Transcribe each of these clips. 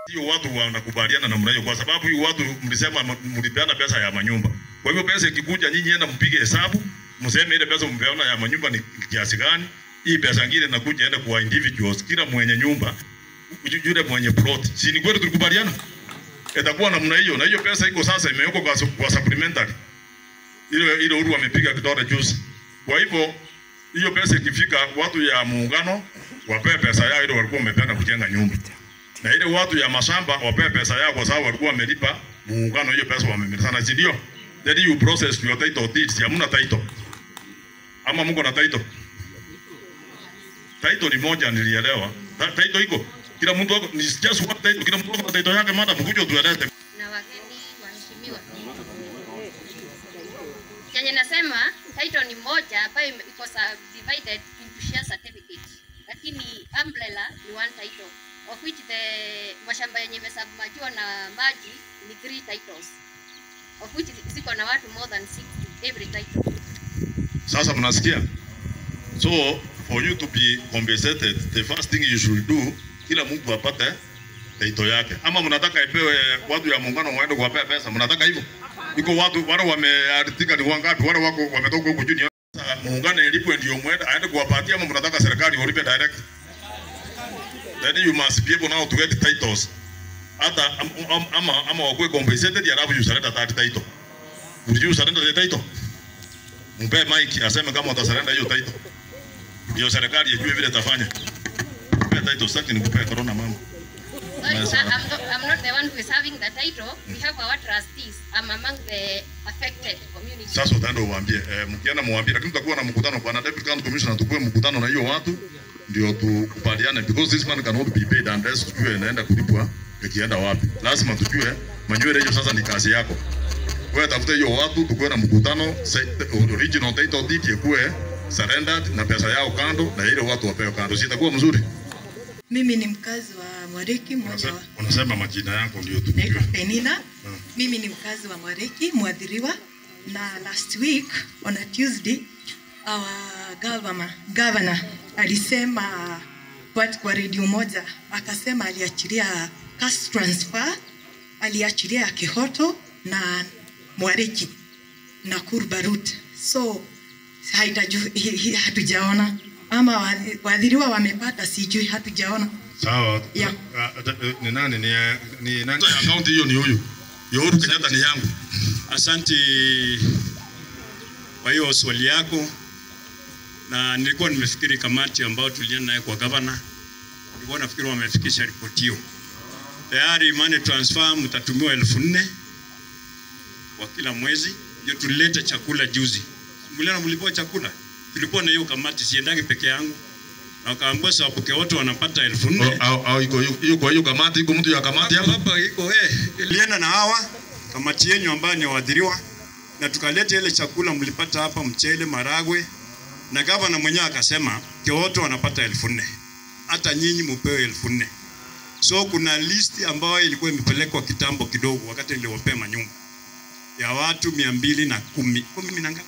Hiyo watu wanakubaliana namna hiyo, kwa sababu hiyo watu mlisema m- mlipeana pesa ya manyumba. Kwa hivyo pesa ikikuja, nyinyi enda mpige hesabu, mseme ile pesa mpeana ya manyumba ni kiasi gani. Hii pesa nyingine inakuja enda kwa individuals, kila mwenye nyumba yu- yule mwenye plot. Si ni kweli tulikubaliana? Itakuwa namna hiyo, na hiyo pesa iko sasa imewekwa kwa, su- kwa supplementary ile ile Uhuru amepiga kidole juzi. Kwa hivyo hiyo pesa ikifika, watu ya muungano wapewe pesa yao ile walikuwa wamepeana kujenga nyumba, na ile watu ya mashamba wapewe pesa yao kwa sababu walikuwa wamelipa muungano hiyo pesa wamemilizana, si ndio? Then you process your title deeds. Hamna title ama mko na title? Title ni moja, nilielewa. Ta- Title iko kila mtu wako, ni just one title, kila mtu wako na title yake. Madam, kuja tueleze na wageni waheshimiwa. Chenye nasema title ni moja ambayo ime- iko subdivided into share certificate, lakini umbrella ni one title of which the mashamba yenye imesubmergiwa na maji ni three titles of which ziko na watu more than 60 every title. Sasa mnasikia? So for you to be compensated, the first thing you should do, kila mtu apate title yake. Ama mnataka ipewe watu ya muungano waende kuwapea pesa? Mnataka hivyo? Iko watu wale wamearidhika ni wangapi? Wale wako wametoka huko juu ni sasa muungano ilipwe ndio mwende aende kuwapatia, ama mnataka serikali walipe direct? Then you must be able now to get titles. Hata am- am- ama ama wakuwe compensated, alafu you surrender that title. Would you surrender the title? Mpe Mike aseme kama utasurrender hiyo title. Ndio serikali ijue vile itafanya. Mpe title sasa nikupe corona mama. Sorry, Yes, sir, ma'am. I'm not, I'm not the one who is having the title. We have our trustees. I'm among the affected community. Sasa utaenda uwaambie eh, mkienda muwaambie, lakini tutakuwa na mkutano kwa na deputy county commissioner, tukue mkutano na hiyo watu ndio tukubaliane, because this man cannot be paid unless tujue inaenda kulipwa ikienda wapi. Lazima tujue manywele hiyo sasa ni kazi yako. Wewe tafuta hiyo watu, tukue na mkutano, se- original title deed ikuwe surrendered na pesa yao kando, na ile watu wapewe kando, si itakuwa mzuri? Mimi ni mkazi wa Mwariki, mmoja Unasema, wa unasema majina yako ndio naitwa tujue. Penina. Mm. Mimi ni mkazi wa Mwariki, mwadhiriwa na last week on a Tuesday our governor, governor alisema kwa, kwa redio moja akasema aliachilia cash transfer, aliachilia ya Kihoto na Mwariki na Kurbarut. So haitaju, hi, hi, hatujaona ama waadhi- waadhiriwa wamepata, sijui, hatujaona. Sawa. Yeah. Ah, ah, Ni nani ni ni nani? Account hiyo ni huyu. Ya Uhuru Kenyatta ni yangu. Asante kwa hiyo swali yako, na nilikuwa nimefikiri kamati ambayo tulienda naye kwa gavana, nilikuwa nafikiri wamefikisha ripoti hiyo tayari. Money transfer mtatumiwa elfu nne kwa kila mwezi, ndio tulilete chakula juzi. Mliona mlipewa chakula, tulikuwa na hiyo kamati, siendagi peke yangu, na wakaambiwa sababu wote wanapata elfu nne Au au iko hiyo- hiyo kwa hiyo kamati iko mtu ya kamati hapa hapa. hapa iko eh, ilienda na hawa kamati yenyu ambayo ni waadhiriwa, na tukaleta ile chakula mlipata hapa, mchele, maragwe, na gavana mwenyewe akasema wote wanapata elfu nne hata nyinyi mupewe elfu nne So kuna listi ambayo ilikuwa imepelekwa kitambo kidogo, wakati niliwapea manyumba ya watu mia mbili na kumi kumi na ngapi?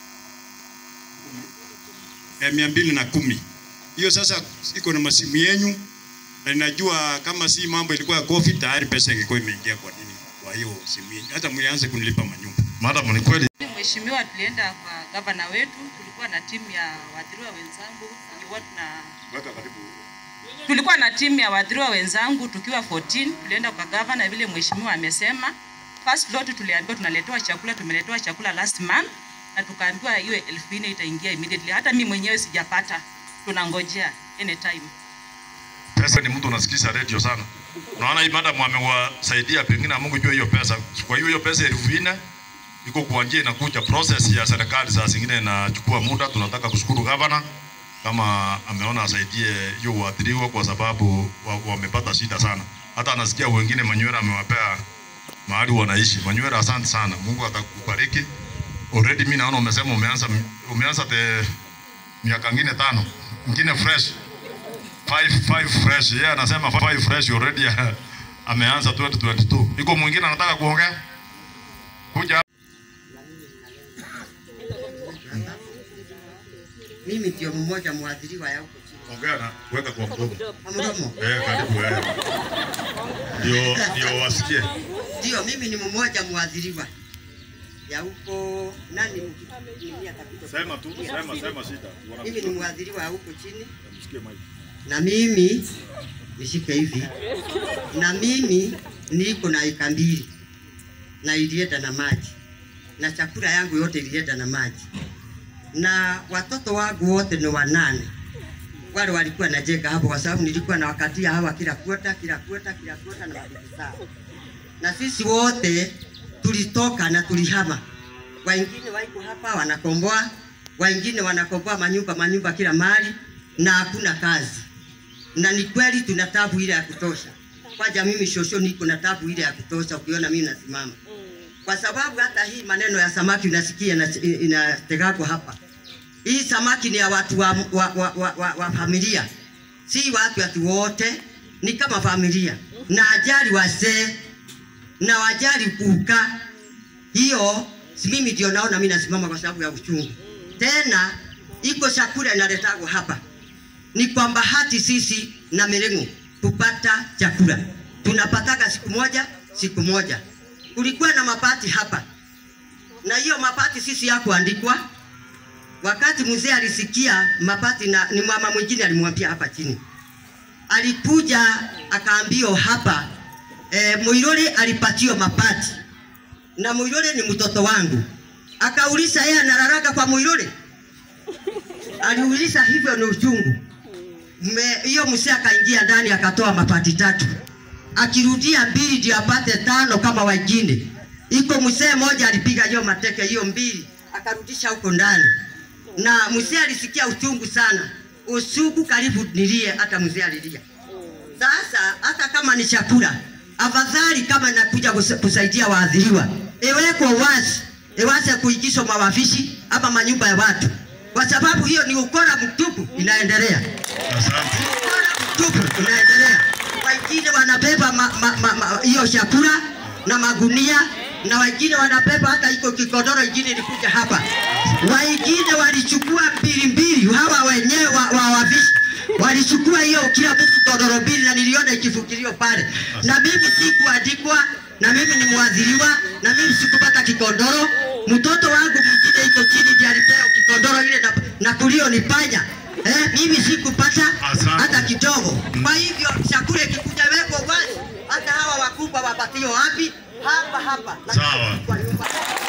Eh, mia mbili na kumi hiyo sasa iko na masimu yenyu na ninajua kama si mambo ilikuwa ya COVID tayari pesa ingekuwa imeingia kwa nini kwa hiyo simu yenyu, hata mlianze kunilipa manyumba. Madam ni kweli. Mheshimiwa, tulienda kwa gavana wetu, tulikuwa na timu ya waathiriwa wenzangu, tulikuwa tuna tulikuwa na timu ya waathiriwa wenzangu tukiwa 14 tulienda kwa gavana vile mheshimiwa amesema. First lot tuliambiwa tunaletewa chakula, tumeletewa chakula last month na tukaambiwa hiyo elfu nne itaingia immediately. Hata mimi mwenyewe sijapata, tunangojea anytime. Pesa ni mtu unasikiza radio sana. Unaona hii madam amewasaidia pengine Mungu jua hiyo pesa. Kwa hiyo hiyo pesa elfu nne iko kwa njia inakuja process ya serikali saa zingine inachukua muda. Tunataka kushukuru gavana kama ameona asaidie hiyo waathiriwa kwa sababu wa- wamepata shida sana. Hata anasikia wengine Manywera amewapea mahali wanaishi. Manywera, asante sana, Mungu atakubariki. Already mimi naona umesema umeanza umeanza the miaka ngine tano ngine fresh five, five fresh yeye yeah, anasema five fresh already ameanza 2022. Iko mwingine anataka kuongea? Kuja Mimi ndio mmoja mwadhiriwa ya huko chini. ongea na weka kwa mdomo. mdomo. Eh, karibu wewe. Ndio ndio wasikie. Ndio, mimi ni mmoja mwadhiriwa ya huko nani mkitumia kabisa. Sema tu, sema sema shida. Mimi ni mwadhiriwa wa huko chini, Msikie mic. na mimi nishike hivi, na mimi niko na eka mbili na ilienda na maji, na chakula yangu yote ilienda na maji, na watoto wangu wote ni wanane wale walikuwa najenga hapo, kwa sababu nilikuwa na wakatia hawa kila kuota kila kuota kila kuota na mabibi zao, na sisi wote tulitoka na tulihama. Wengine waiko hapa wanakomboa, wengine wanakomboa manyumba manyumba kila mahali, na hakuna kazi. Na ni kweli tuna tabu ile ya kutosha. Kwaja mimi shosho niko na tabu ile ya kutosha, ukiona mimi nasimama, kwa sababu hata hii maneno ya samaki unasikia ina- inategako hapa hii samaki ni ya watu wa, wa, wa, wa, wa, wa familia, si watu watu wote, ni kama familia, na ajali wazee na wajali kuka. Hiyo si mimi ndio naona mimi nasimama kwa sababu ya uchungu. Tena iko chakula inaletagwa hapa, ni kwa bahati sisi na Mirengo kupata chakula, tunapataga siku moja siku moja. Kulikuwa na mapati hapa, na hiyo mapati sisi yakuandikwa wakati mzee alisikia mapati na ni mama mwingine alimwambia hapa chini, alikuja akaambio hapa e, Muirore alipatiwa mapati na Muirore ni mtoto wangu. Akauliza yeye analalaga kwa Muirore, aliuliza hivyo, ni uchungu Me- hiyo. Mzee akaingia ndani akatoa mapati tatu, akirudia mbili ndio apate tano kama wengine. Iko mzee mmoja alipiga hiyo mateke hiyo mbili akarudisha huko ndani na mzee alisikia uchungu sana, usugu karibu nilie, hata mzee alilia. Sasa hata kama ni chakula, afadhali kama nakuja kus- kusaidia waadhiriwa, iwekwe wazi, iweze kuingizwa mawafishi ama manyumba ya watu, kwa sababu hiyo ni ukora mtupu inaendelea, Asante. ukora mtupu inaendelea. Wengine wanabeba ma- ma- ma- ma- hiyo chakula na magunia na wengine wanabeba hata iko kikodoro ingine ilikuja hapa, wengine walichukua mbili mbili, hawa wenyewe wa, wa wavishi walichukua hiyo kila mtu godoro mbili, na niliona ikifukiliwa pale, na mimi sikuandikwa, na mimi ni mwadhiriwa, na mimi sikupata kikodoro. Mtoto wangu mwingine iko chini ndiye alipewa kikodoro ile na, na kulio ni panya eh, mimi sikupata Asante. hata kidogo. Kwa hivyo chakula ikikuja weko wazi, hata hawa wakubwa wapatio wapi? Hapa hapa Na Sawa. kwa nyumba.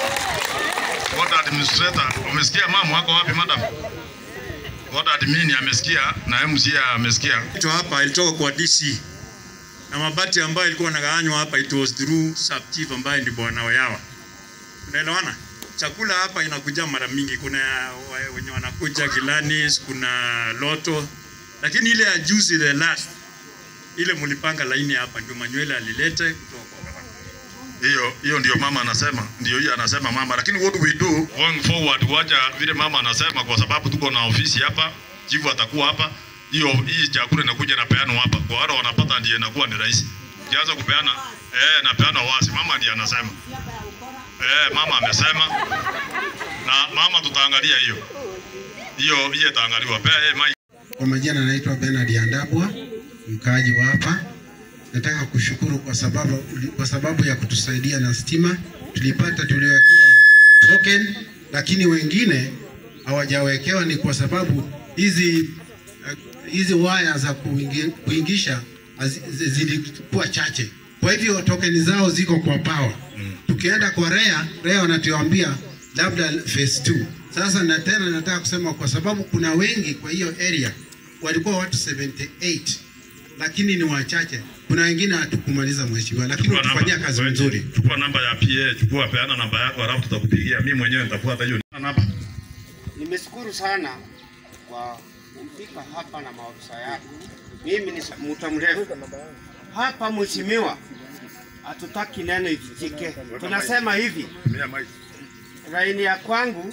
Ward administrator, umesikia mama wako wapi madam? Ward admin amesikia na MC amesikia. Kitu hapa ilitoka kwa DC na mabati ambayo ilikuwa nagawanywa hapa, it was through sub chief ambaye ndi bwana Oyawa. Unaelewana? Chakula hapa inakuja mara mingi, kuna wa- wenye wanakuja Kilanis, kuna Loto, lakini ile ya juzi the last ile mulipanga laini hapa, ndio Manywele alilete kutoka kwa gavana. Hiyo hiyo ndio mama anasema, ndio hiyo anasema mama, lakini what we do going forward, wacha vile mama anasema, kwa sababu tuko na ofisi hapa, chifu atakuwa hapa. Hiyo hii chakula inakuja na peano hapa, kwa wale wanapata ndiye inakuwa ni rahisi. Ukianza kupeana eh, na peano wazi, mama ndiye anasema eh, mama amesema, na mama tutaangalia hiyo hiyo, hiyo itaangaliwa. Pea yeye mic. Kwa majina naitwa Bernard Andabwa, mkaaji wa hapa. Nataka kushukuru kwa sababu, kwa sababu ya kutusaidia na stima. Tulipata tuliwekewa token, lakini wengine hawajawekewa. Ni kwa sababu hizi eh, hizi waya za kuingi- kuingisha hazi- zi- zilikuwa chache, kwa hivyo tokeni zao ziko kwa power. Tukienda kwa REA, REA wanatuambia labda phase 2. Sasa na tena nataka kusema kwa sababu kuna wengi kwa hiyo area walikuwa watu 78 lakini ni wachache. Kuna wengine hatukumaliza mheshimiwa, lakini Chukua utufanyia namba. kazi Wewe, nzuri. Chukua namba ya PA, chukua peana namba yako, alafu tutakupigia. Mimi mwenyewe nitafuata hiyo namba. Nimeshukuru sana kwa kufika hapa na maofisa yako. Mimi ni mtu mrefu hapa, mheshimiwa, hatutaki neno ifichike. Tunasema hivi, Tumia mic. laini ya kwangu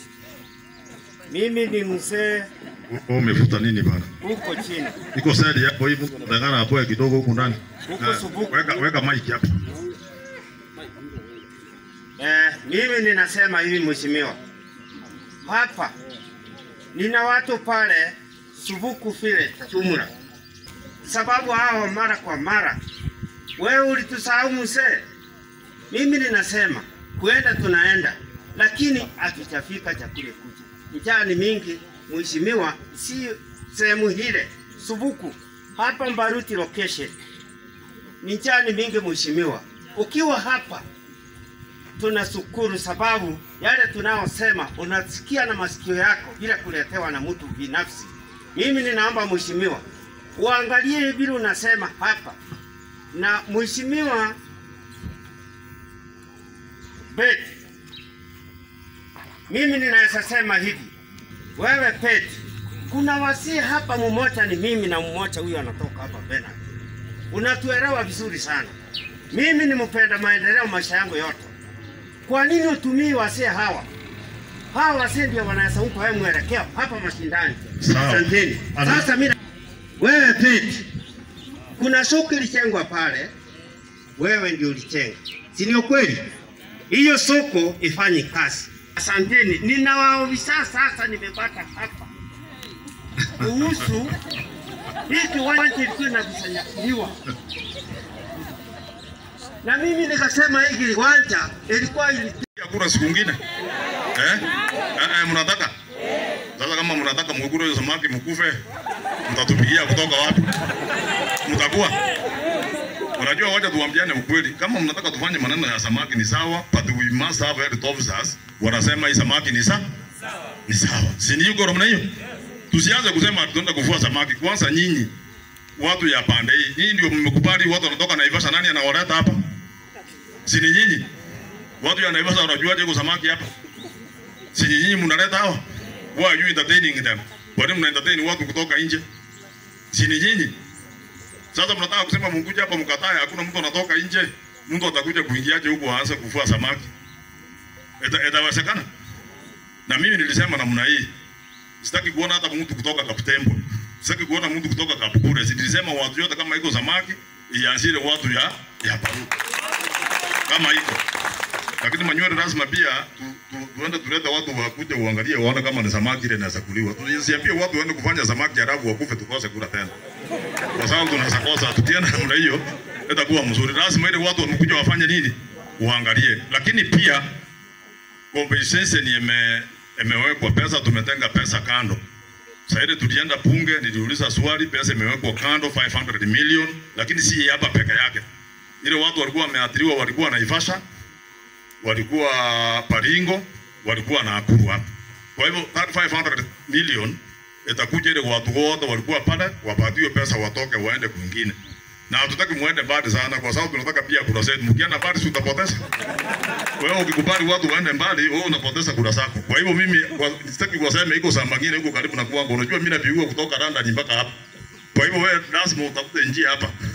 mimi ni mzee Wewe umefuta nini bana? huko chini, Iko side hapo hivi nataka apoe kidogo huku ndani. Huko Na, Subuku. Weka weka mic hapo. eh, mimi ninasema hivi mheshimiwa, hapa nina watu pale Subuku vile jumla, sababu hao mara kwa mara wewe ulitusahau mzee. Mimi ninasema kwenda tunaenda, lakini hatujafika cha kule kuja. Njaa ni mingi, mheshimiwa, si sehemu hile Subuku hapa Mbaruti location ni njaa ni mingi mheshimiwa. Ukiwa hapa tunashukuru sababu yale tunaosema unasikia na masikio yako bila kuletewa na mtu binafsi. Mimi ninaomba mheshimiwa uangalie vile unasema hapa, na mheshimiwa Bet, mimi ninaweza sema hivi, wewe Pet, kuna wasii hapa, mmoja ni mimi na mmoja huyo anatoka hapa Bernard. Unatuelewa vizuri sana. Mimi ni mpenda maendeleo maisha yangu yote. Kwa nini utumii wasee hawa? Hawa wasee ndio wanaweza upa wewe mwelekeo hapa mashindani. Sawa. Asanteni. Ana- Sasa mimi wewe Pete, kuna soko ilijengwa pale, wewe ndio ulijenga, si ndio kweli? Hiyo soko ifanye kazi. Asanteni, ninawaofisa sasa, nimepata hapa kuhusu hii kiwanja ilikuwa inakusanyakuliwa na mimi nikasema hii kiwanja ilikuwa ili Ya kura siku ngine eh? Eh, eh, mnataka sasa, kama mnataka mkukure hiyo samaki mkufe, mtatupigia kutoka wapi? Mtakuwa unajua, wacha tuambiane ukweli. Kama mnataka tufanye maneno ya samaki ni sawa, but we must have health officers wanasema hii samaki ni sawa, ni sawa, si ni yuko namna hiyo? Tusianze kusema tunaenda kuvua samaki. Kwanza nyinyi watu ya pande hii, nyinyi ndio mmekubali watu wanatoka Naivasha. Nani anawaleta hapa? Si ni nyinyi? Watu ya Naivasha wanajuaje kwa samaki hapa? Si nyinyi mnaleta hawa? Why are you entertaining them? Kwa nini mna entertain watu kutoka nje? Si ni nyinyi? Sasa mnataka kusema mkuja hapa mkatae, hakuna mtu anatoka nje. Mtu atakuja kuingiaje huko aanze kuvua samaki? Ita- Itawezekana? Na mimi nilisema namna hii. Sitaki kuona hata mtu kutoka Kaputembo. Sitaki kuona mtu kutoka Kapukure. Nilisema watu yote kama iko samaki ianzile watu ya ya Paru. Kama iko. Lakini manywele lazima pia tu, tu, tuende tulete watu wakuje uangalie waone kama ni samaki ile inaweza kuliwa. Tusiambie watu waende kufanya samaki halafu wakufe tukose kula tena. Kwa sababu tunaweza kosa tukienda namna hiyo itakuwa mzuri. Lazima ile watu wamekuja wafanye nini? Uangalie. Lakini pia compensation ime imewekwa pesa, tumetenga pesa kando. Sasa ile tulienda bunge, niliuliza swali, pesa imewekwa kando 500 million, lakini si hapa peke yake. Ile watu walikuwa wameathiriwa, walikuwa Naivasha, walikuwa Baringo, walikuwa Nakuru hapa. Kwa hivyo that 500 million itakuja ile watu wote walikuwa pale wapatiwe pesa watoke waende kwingine. Na hatutaki muende mbali sana kwa sababu tunataka pia kura zetu. Mkienda mbali si utapoteza. Wewe ukikubali watu waende mbali, wewe unapoteza kura zako. Kwa hivyo mimi kwa- sitaki kusema iko saa mangine huko karibu na kwangu. Unajua mimi napigwa kutoka London mpaka hapa. Kwa hivyo wewe lazima utafute njia hapa.